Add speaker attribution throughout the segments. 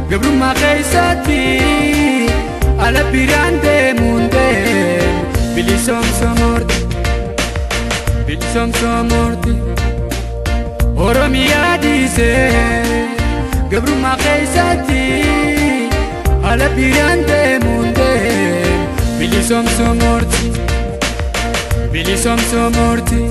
Speaker 1: gabrummaa keessatti ala biraan deemuun deemu bilisoomsomoorti bilisoomsomoorti oromiyaa dhiisee gabrummaa keessatti ala biraan deemuun deemu bilisoomsomoorti bilisoomsomoorti.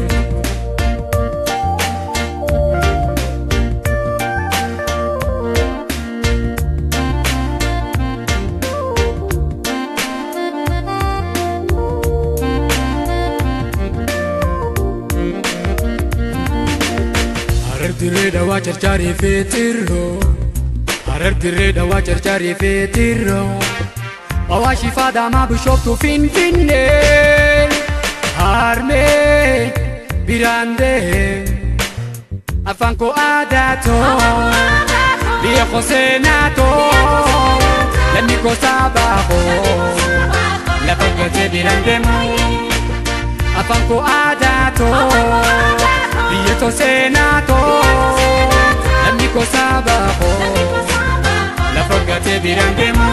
Speaker 1: Harar dirree dawaa carcaarii feetirroo Harar dirree dawaa carcaarii feetirroo Awaashi faadaamaa bishooftuu finfinnee Harmee biraan deemu Afaan koo aadaa too Biyya koo seenaa too Lammi koo saabaa koo Lafa gatee biraan deemu Afaan koo aadaa too Biyya too seenaa too Lammi koo saabaa koo Lafa gatee biraan deemu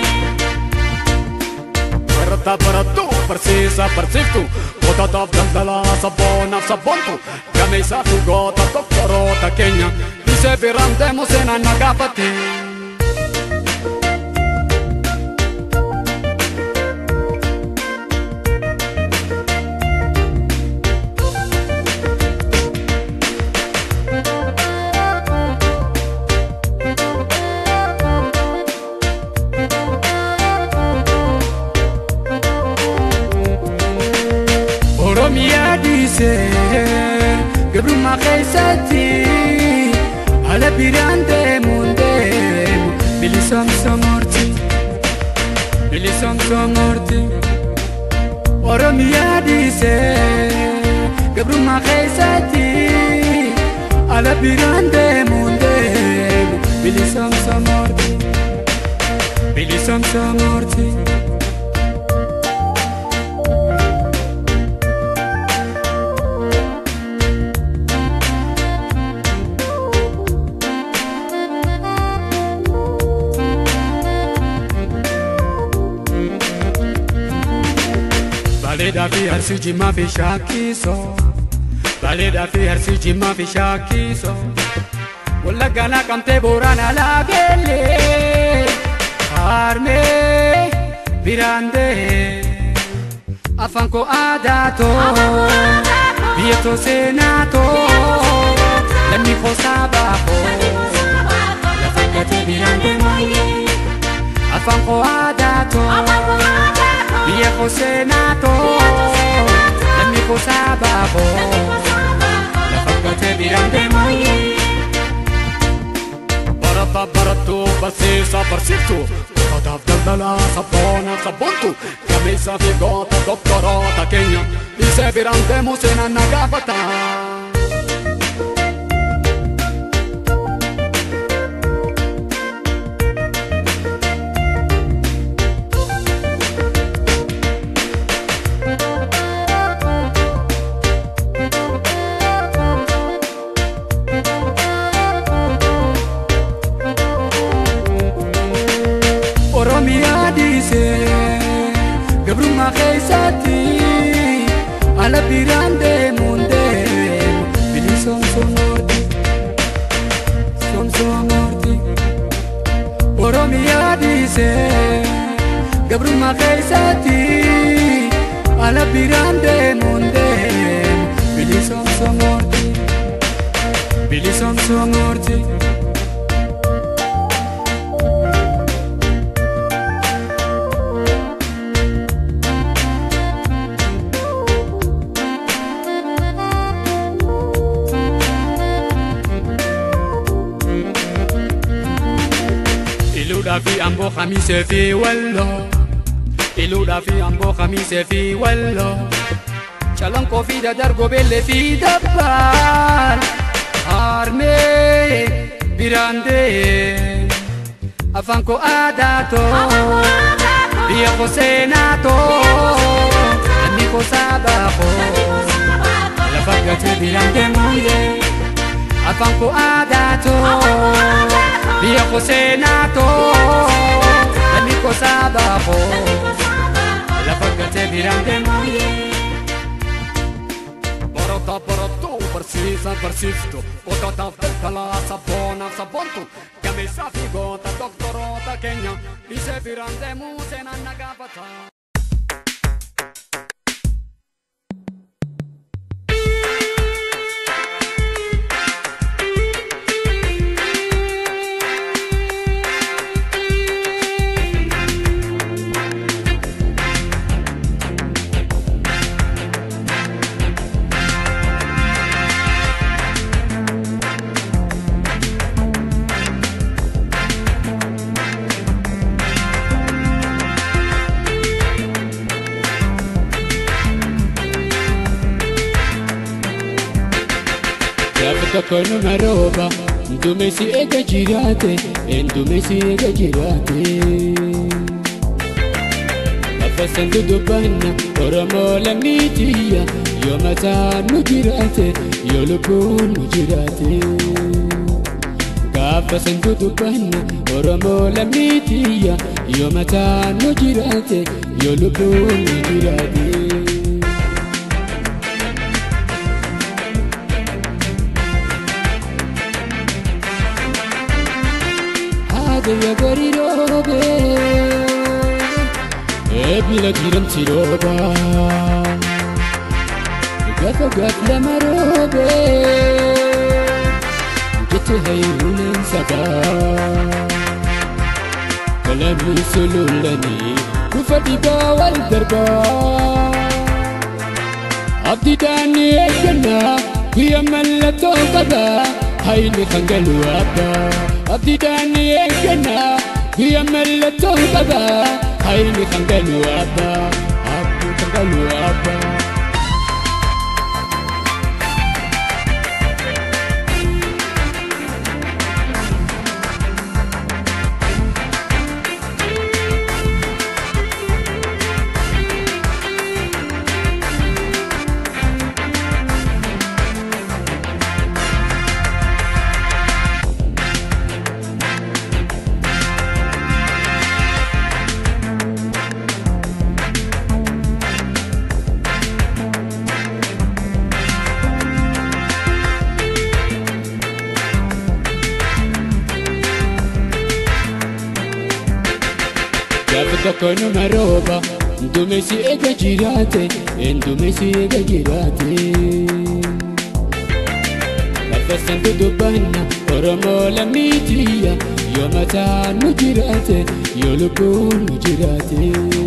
Speaker 2: Barata baratu, barsiisa barsiiftu Gootataaf daldalaa sabboonaaf sabboontu Gameessaa fi goota doktoroota keenya Isee biraan deemu seenaan na gaafate
Speaker 1: Oromiyaa dhiisee gabrummaa keessatti ala biraan deemuun deemu bilisoomsomoorti bilisoomsomoorti Oromiyaa dhiisee gabrummaa keessatti ala biraan deemuun deemu bilisoomsomoorti bilisoomsomoorti. Bareedaa fi arsii jimmaa fi shaakkiisoo Bareedaa fi arsii jimmaa fi shaakkiisoo Wallaggaanaa qabtee booraan laageellee Harmee biraan deemu Afaan koo aadaa too Biyya too seenaa too Lammi koo saabaa koo Lafa gatee biraan deemu Afaan koo aadaa too Biyya koo seenaa too Lammi koo saabaa koo Lafa gatee biraan deemu
Speaker 2: Barata baratu, barsiisa barsiiftu Gootataaf daldalaa sabboonaaf sabboontu Gameessaa fi goota doktoroota keenya Isee biraan deemu seenaan na gaafata
Speaker 1: Oromiyaa dhiisee gabrummaa keessatti ala biraan deemuun deemu bilisoomsomoorti soomsomoorti Oromiyaa dhiisee gabrummaa keessatti ala biraan deemuun deemu bilisoomsomoorti bilisoomsomoorti.
Speaker 2: Iluudhaa fi amboo khamiisee fi walloo Iluudhaa fi amboo khamiisee fi walloo
Speaker 1: Calanqoo fi dadargoo beellee fi dabbaan harmee biraan deemu afaan koo aadaa too biyya koo seenaa too anni koo saabaa koo lafa gatee biraan deemu afaan koo aadaa too biyya koo seenaa too dhalli koo saabaa koo lafa gatee biraan deemu.
Speaker 2: Barata barattuu barsiisa barsiiftu qotaataaf daldalaa sabboonaaf sabboontu gameessaa fi goota doktoroota keenya dhiisee biraan deemuu seenaan na gaafata.
Speaker 1: Gaafa tokko nama rooba duumessi eega jiraate duumessi eega jiraate. Lafa sandu dubbanna Oromoo lammii tiyya yoo mataan nu jiraate yoo lubbuun nu jiraate. Gaafa sandu dubbanna Oromoo lammii tiyya yoo mataan nu jiraate yoo lubbuun nu jiraate. Haadha gori roobe eebila jiramti rooba gafa gaf lama roobe jette hayuunen saba kalamni sululani dhufa dhibaa wal darbaa abdiidhaan eeggannaa guyyaa mallattoo qaba hayni kan galu abbaa abdiidhaan eeggannaa guyyaa mallattoo qaba hayni kan galu abbaa abdii kan galu abbaa. Gaafa tokko nama rooba duumessi eega jiraate duumessi eega jiraate. Lafa sandu dubbanna Oromoo lammii tiyya yoo mataan nu jiraate yoo lubbuun nu jiraate.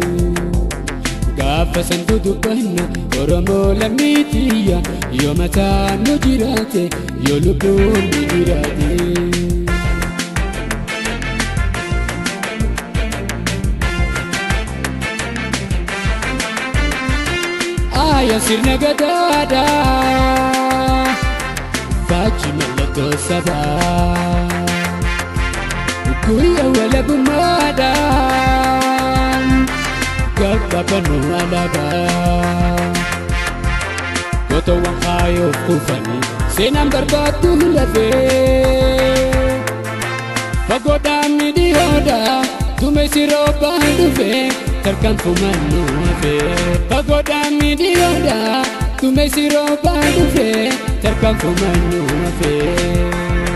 Speaker 1: Gaafa sandu dubbanna Oromoo lammii tiyya yoo mataan nu jiraate yoo lubbuun nu jiraate. Aya sirna gadaadha Faaji mallattoo sabaa Guyyaa walabummaadha Gaggabanuu alaabaa Gotoowwan kaayoof kufanii seenaan barbaaddu lafee Fagoodhaan midhiyoodha duumessi roobaan dhufee tarkaanfumaan nu hafee Fagoodhaan midhiyoodha duumessi roobaan dhufee tarkaanfumaan nu hafee.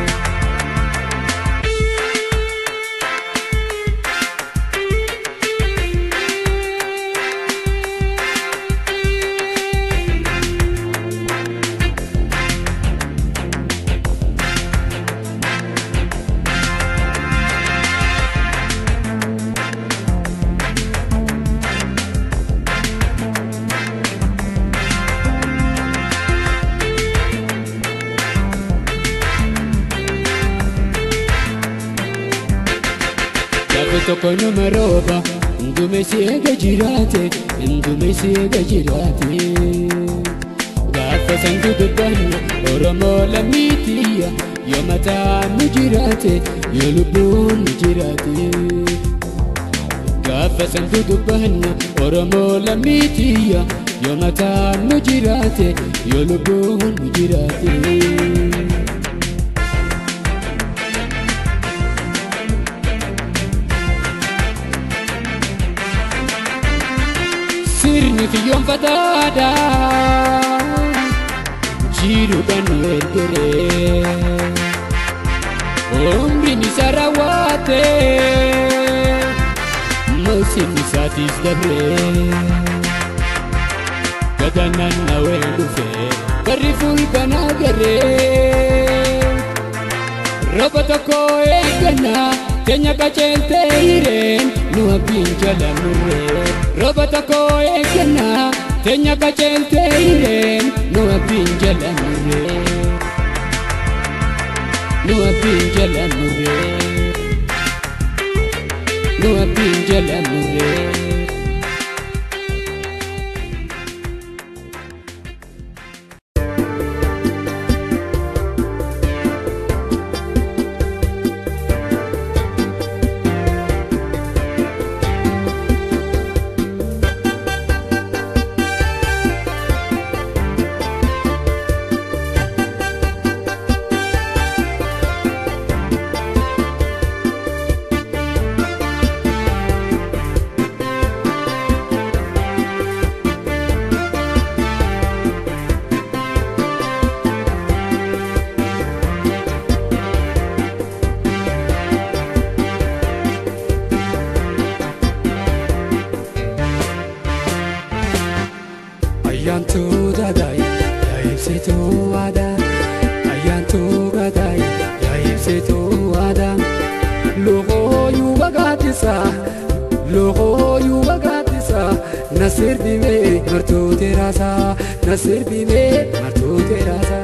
Speaker 1: Gaafa tokko nama rooba duumessi eega jiraate duumessi eega jiraate. Gaafa sangu dubbanna Oromoo lammii tiyya yoo mataan nu jiraate yoo lubbuun nu jiraate. Gaafa sangu dubbanna Oromoo lammii tiyya yoo mataan nu jiraate yoo lubbuun nu jiraate. Waaqni kiyyoonfataadha jiruudhaan nu ergeree umriin isaa raawwatee moosin isaatiis dabree gatanaan nawee dhufee barri fulbanaa garee roba tokko eeggannaa keenya qaceeltee hireen nu abdiin jala murree roba tokko eeggannaa keenya qaceeltee hireen nu abdiin jala murree nu abdiin jala murree nu abdiin jala murree.
Speaker 2: Ayyaantuu gadaay yaa ibsituu aadaa Ayyaantuu gadaay yaa ibsituu aadaa Loohooyuu bagaatisa Loohooyuu bagaatisa Nasir bimee martuu teeraasaa Nasir bimee martuu teeraasaa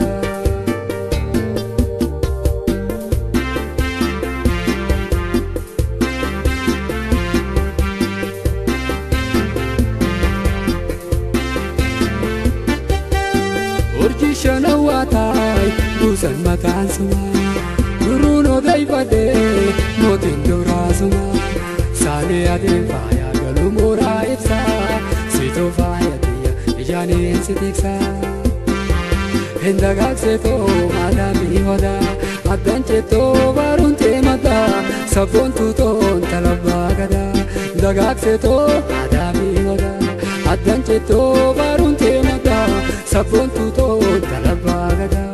Speaker 2: Urjii shanawwaa taay buusan mataan sumaa Guruun odeeffadhee mootiin duraa sumaa Saalee adeen faayaa galuu mooraa ibsaa Siitoo faaya biyya ijaaniin si tiksaa Hin dagaagsetoo maadaamii hodaa Addaan jettoo baaruun teemataa Sabboon tuutoon talabbaa gadaa Dagaagsetoo maadaamii hodaa Addaan jettoo baaruun teemataa Sabboon tuutoon talabbaa gadaa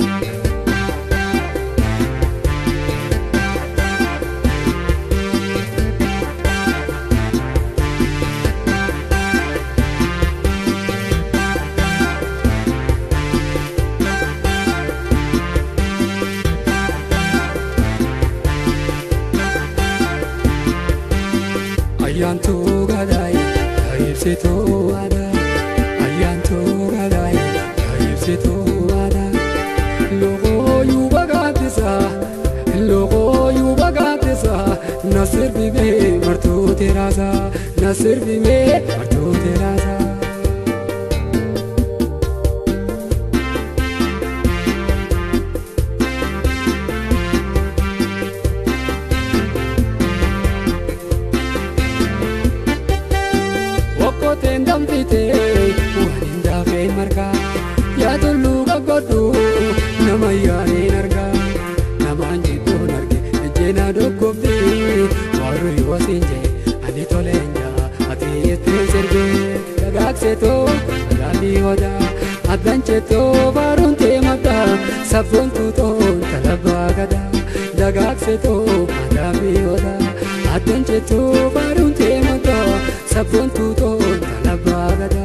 Speaker 2: Ayyaantuu gadaay yaa ibsituu aadaa Ayyaantuu gadaay yaa ibsituu aadaa Loohooyuu bagaatisa Loohooyuu bagaatisa Nasir bimee martuu teeraasaa Nasir bimee martuu teeraasaa Okkoteen danfitee waan hin daafeen margaa yaa tulluu gaggodhu nama yaaniin argaa namaan jidduun arge ejjeenaa doggobdi warri yoosiin jee ani toleen jaa ati ittiin sirgee dagaagsetoo alaabbii hodaa addan jettoo baaruun teemataa sabboon tuutoon talabbaa gadaa dagaagsetoo alaabbii hodaa addan jettoo baaruun teemataa sabboon tuutoon talabbaa gadaa.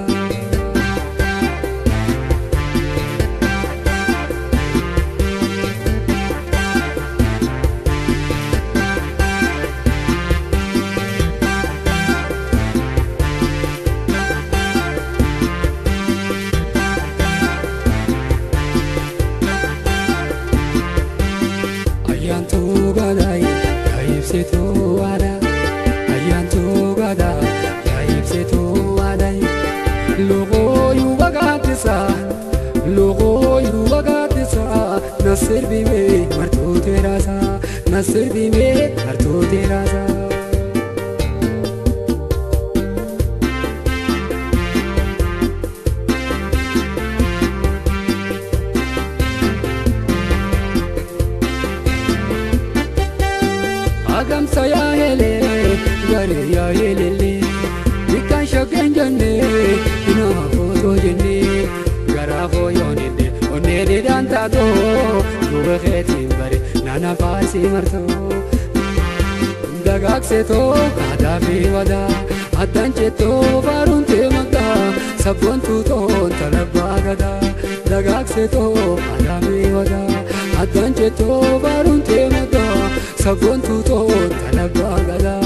Speaker 2: Ayyaantuu gadaay yaa ibsituu aadaa Ayyaantuu gadaay yaa ibsituu aadaa Loohooyuu bagaatisa Loohooyuu bagaatisa Nasir bimee martuu teeraasaa Nasir bimee martuu teeraasaa Agamsa yaa helee garee yaa helele Bikkaan shoggeen jennee hin footoo jennee garaa fooyyooninne onnee didaan taatoo duuba keetiin bare nana faasii martoo dagaagsetoo aadaa fi wadaa addaan jettoo faaruun teemataa sabboon tuutoon talabbaa gadaa dagaagsetoo aadaa fi wadaa addaan jettoo faaruun teemataa sabboon tuutoon talabbaa gadaa.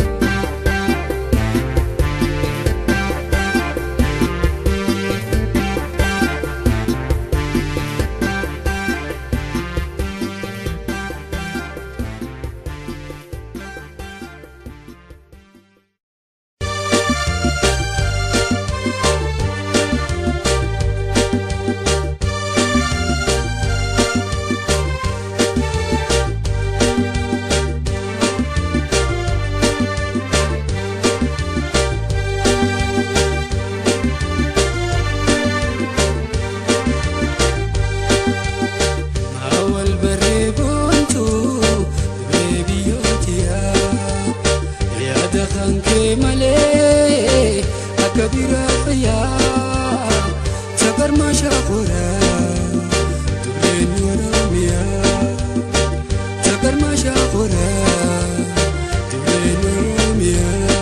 Speaker 2: Awwal barree boontuu dirree biyyootiyaa yaada kan kee malee akka biraa fayyaa sagarmaa shaakoraa durreen oromiyaa sagarmaa shaakoraa durreen oromiyaa.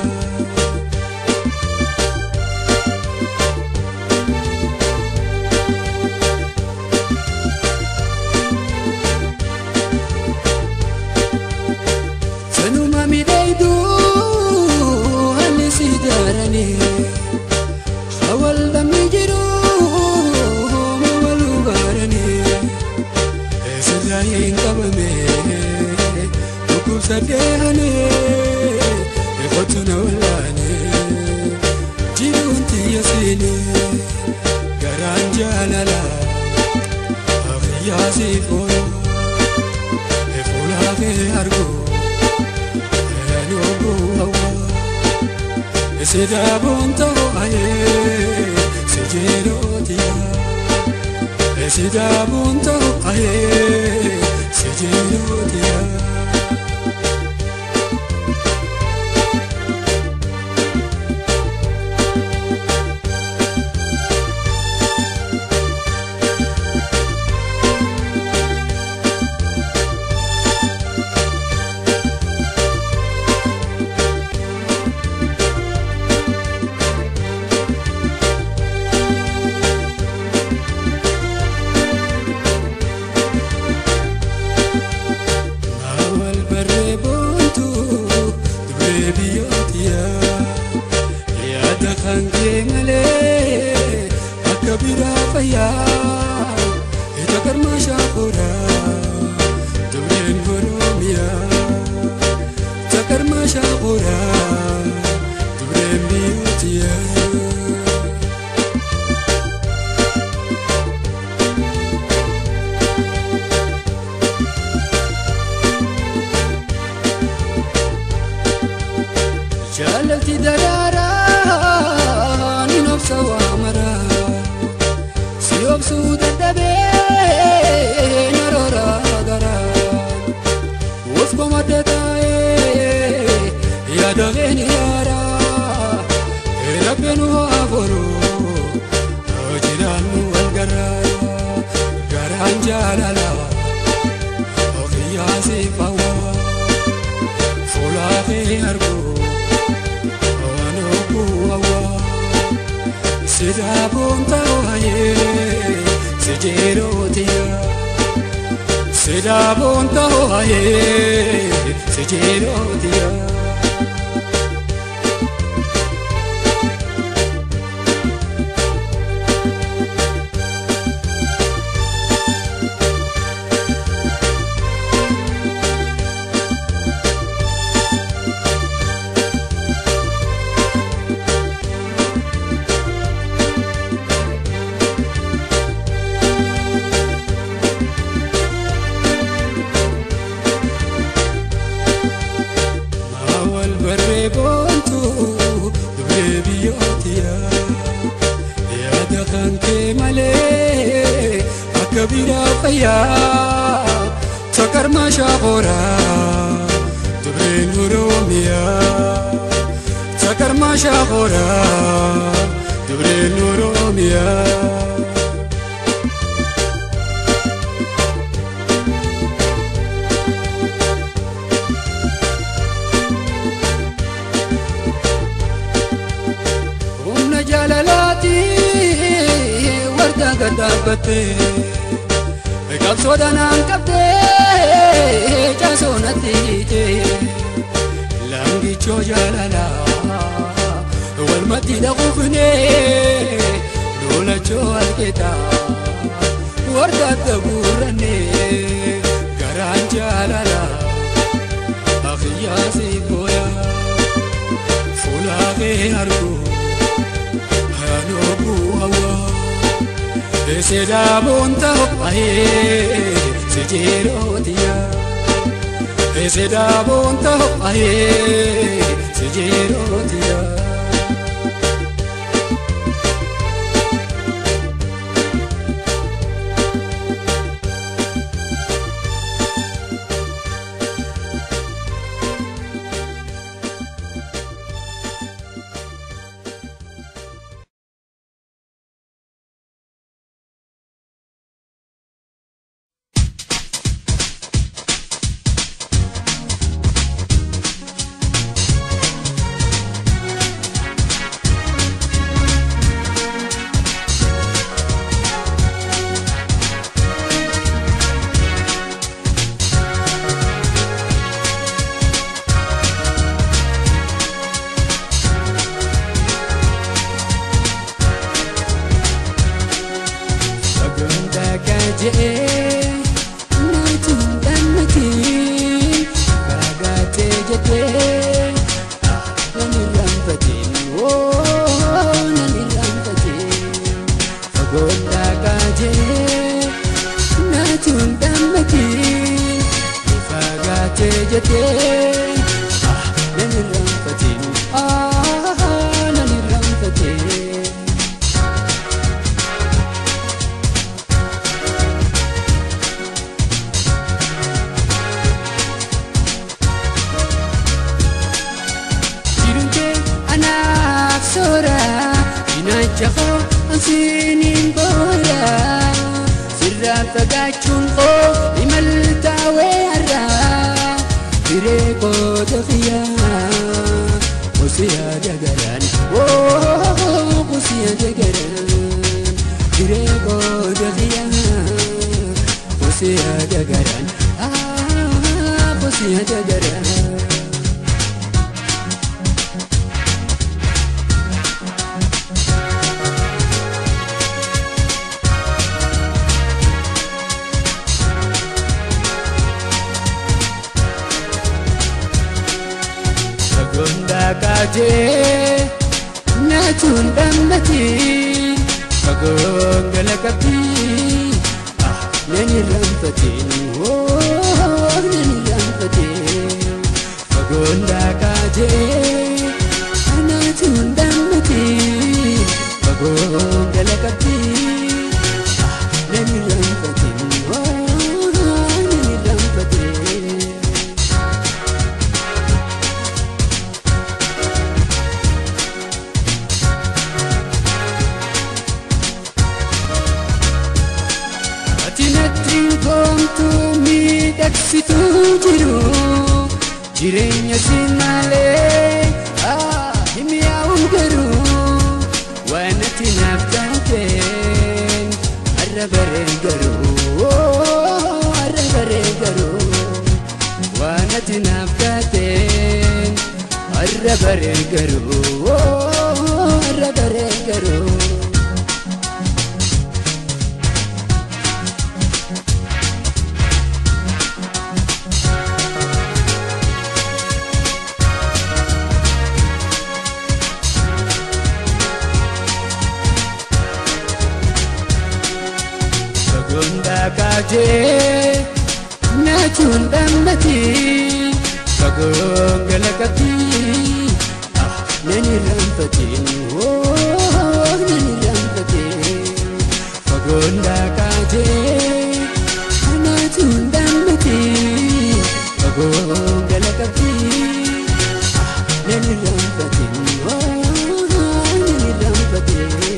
Speaker 2: Sanuma miidhagduu haalli si daaranii hawal dhamni jiru hooma wal hubaaranii sirraa hin qabame dhukkubsadhee hanee kottu na wallaane jiruun tiyya seenee garaan jaalala afiyyaa siif oola. Fuulaafee argu eenyu bu'awa Sidaabuun ta'u ayee si jeerootiya Sidaabuun ta'u ayee si jeerootiya. Awwal barree boontuu durree biyyootiyaa yaada kan kee malee akka biraa fayyaa ija garmaa shaakoraa durreen oromiyaa ija garmaa shaakoraa durreen biyyootiyaa. Jaalati daraaraa ni nobsa waamaraa si obsuu dadhabee narooraa garaa of komadda taa'ee yaadamee ni yaaraa rabbeen waa boroo hojiidhaan nu wal garaa garaan jaalala ofiyyaa siif hawwaa fuulaafee arguu. Sidaabuun ta'u ayee si jeerootiya Sidaabuun ta'u ayee si jeerootiya. Awwal barree boontuu durree biyyootiyaa yaada kan kee malee akka biraa fayyaa sakarmaa shaakoraa durreen oromiyaa sakarmaa shaakoraa dureen Oromiyaa. Humna jaalalaati warda gad dhaabbatte qabsoodha naan qabdee caasoo natti hiite laangichoo jaalalaa walmatti dhaquufne loolachoo argeeta warda adda guuranne garaan jaalalaa akiyyaasi booyaa fuulaafee arguu. Hanobu hawa Eseda bonta hopaye Sejerotia Eseda bonta hopaye Sejerotia Sagantaa kaajee Naatiin dhammatiin Baagaatee jettee Nani raanfatiin Nani raanfatiin Sagantaa kaajee Naatiin dhammatiin Baagaatee jettee Nani raanfatiin Nani raanfatiin Jirunke anaaf soora Cinaacha koo ansiiniin boora Sirraa fagaachuun koo imaltaawee har'aa Firee koo xiyyaa Kusiyaa dagaraan Oo kusiyaa dagaraan Firee koo xiyyaa Kusiyaa dagaraan Ah kusiyaa dagaraan Sagantaa kaajee Naachuun dhammatiin Fagoon gala qabdii Nani raanfatiin Nani raanfatiin Fagoon kaajee Naachuun dhammatiin Fagoon gala qabdii Nani raanfatiin Nani raanfatiin Ati natti goomtuu miidhagsituu jiru jireenya si malee himiyaa'uun garuu waan ati naaf taateen har'a baree garuu har'a baree garuu waan ati naaf taateen har'a baree garuu har'a baree garuu. Sagantaa kaajee Naachuun dhammatiin Fagoon gala qabdii Nani raanfatiin Nani raanfatiin Fagoon kaajee Naachuun dhammatiin Fagoon gala qabdii Nani raanfatiin Nani raanfatiin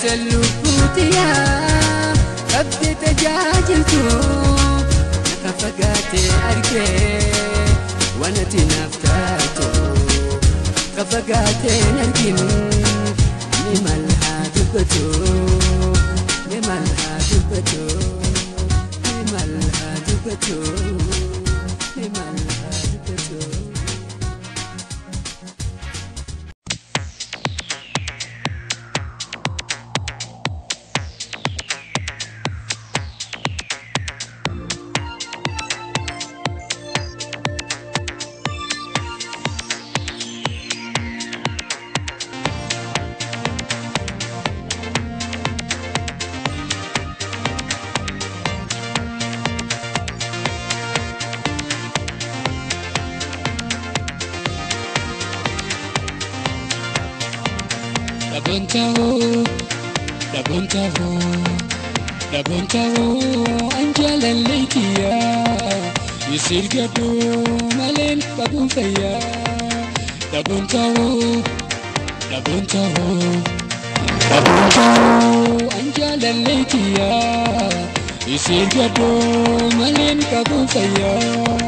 Speaker 2: Obsa lubbuutiyaa qabdee tajaajiltu Akka fagaatee argee waan ati naaf taatu Akka fagaateen arginu ni mal haa dubbatu ni mal haa dubbatu ni mal haa dubbatu ni mal haa dubbatu.
Speaker 1: Dhabuun ta'uu, dhabuun ta'uu, dhabuun ta'uu an jaalallee kiyyaa. Isir gaduu maleen qabuun fayyaa. Dhabuun ta'uu, dhabuun ta'uu, dhabuun ta'uu an jaalallee kiyyaa. Isir gaduu maleen qabuun fayyaa.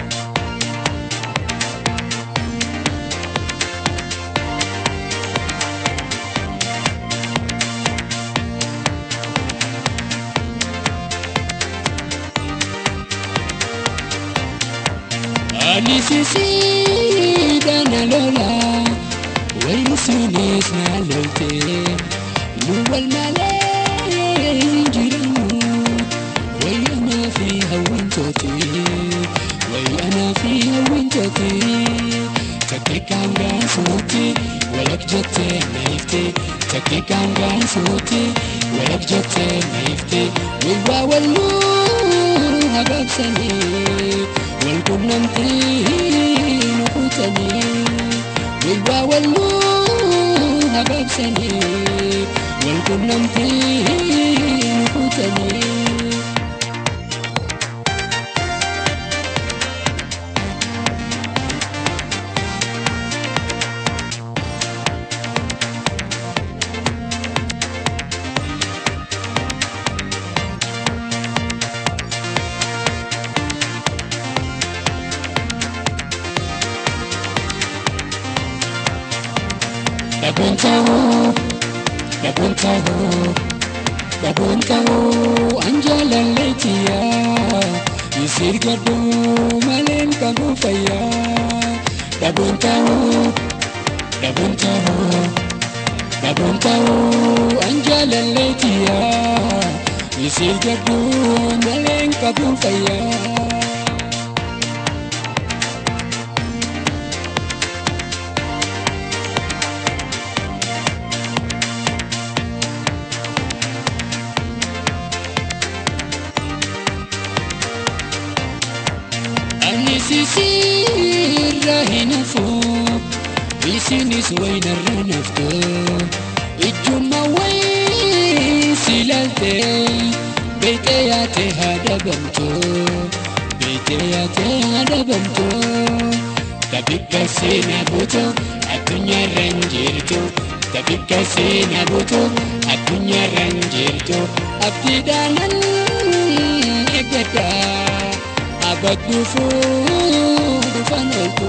Speaker 1: Ani sisiidhaan alola wayni sunis na lolte nu wal malee hin jirannu wayi anaa fi hawwantooti wayi anaa fi hawwantooti takke kaangaan suuti walak jettee na ifte takke kaangaan suuti walak jettee na ifte wilwaa walluu hagaabsanii wal qunnamtii nu kuutanii wilwaa walluu hagaabsanii wal qunnamtii nu kuutanii. Dhabuun ta'uu, dhabuun ta'uu, dhabuun ta'uu an jaalallee kiyyaa. Isir gaduu maleen qabu fayyaa. Dhabuun ta'uu, dhabuun ta'uu, dhabuun ta'uu an jaalallee kiyyaa. Isir gaduu maleen qabu fayyaa. Ani sisirra hin hafu, isinis waynarra naftu. Ijjumma wayi si laalte, beekee yaate haa dhabamtu. Beekee yaate haa dhabamtu. Tabikka seenaa buutu addunyaarra hin jirtu. Tabikka seenaa buutu addunyaarra hin jirtu. Abdiidhaanan eeggadha. abadduufu dhufan ooltu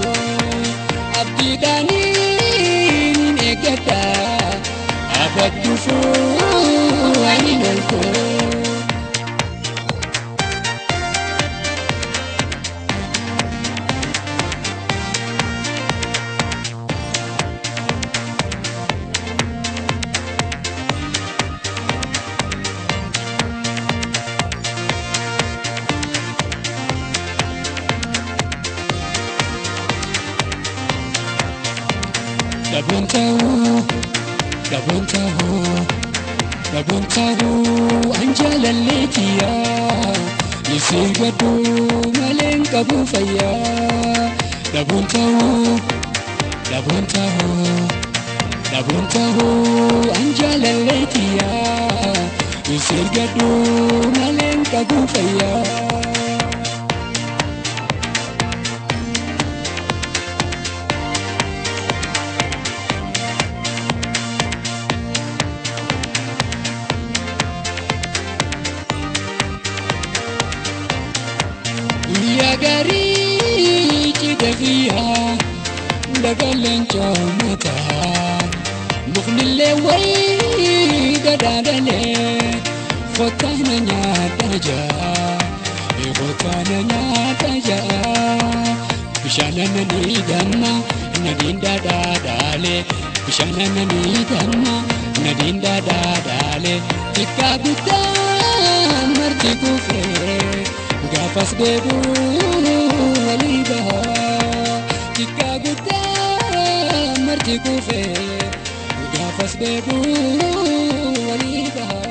Speaker 1: abdiidhaaniin eeggadha abadduufu waliin ooltu. Dhabuun ta'uu, dhabuun ta'uu, dhabuun ta'uu an jaalallee kiyyaa. Isir gaduu maleen qabu fayyaa. Dhabuun ta'uu, dhabuun ta'uu, dhabuun ta'uu an jaalallee kiyyaa. Isir gaduu maleen qabu fayyaa. guyyaa gaarii cidha kiyyaa dagaleen coomataa muknillee wayii gadhaadhalee kottaana nyaata jaa kottaana nyaata jaa bishaanana ni damma nadiin daadhaadhaalee bishaanana ni damma nadiin daadhaadhaalee xiqqaa guddaa marti kufee gaafas deebuu walii bahaa xiqqaa guddaa marti kufee gaafas deebuu walii bahaa.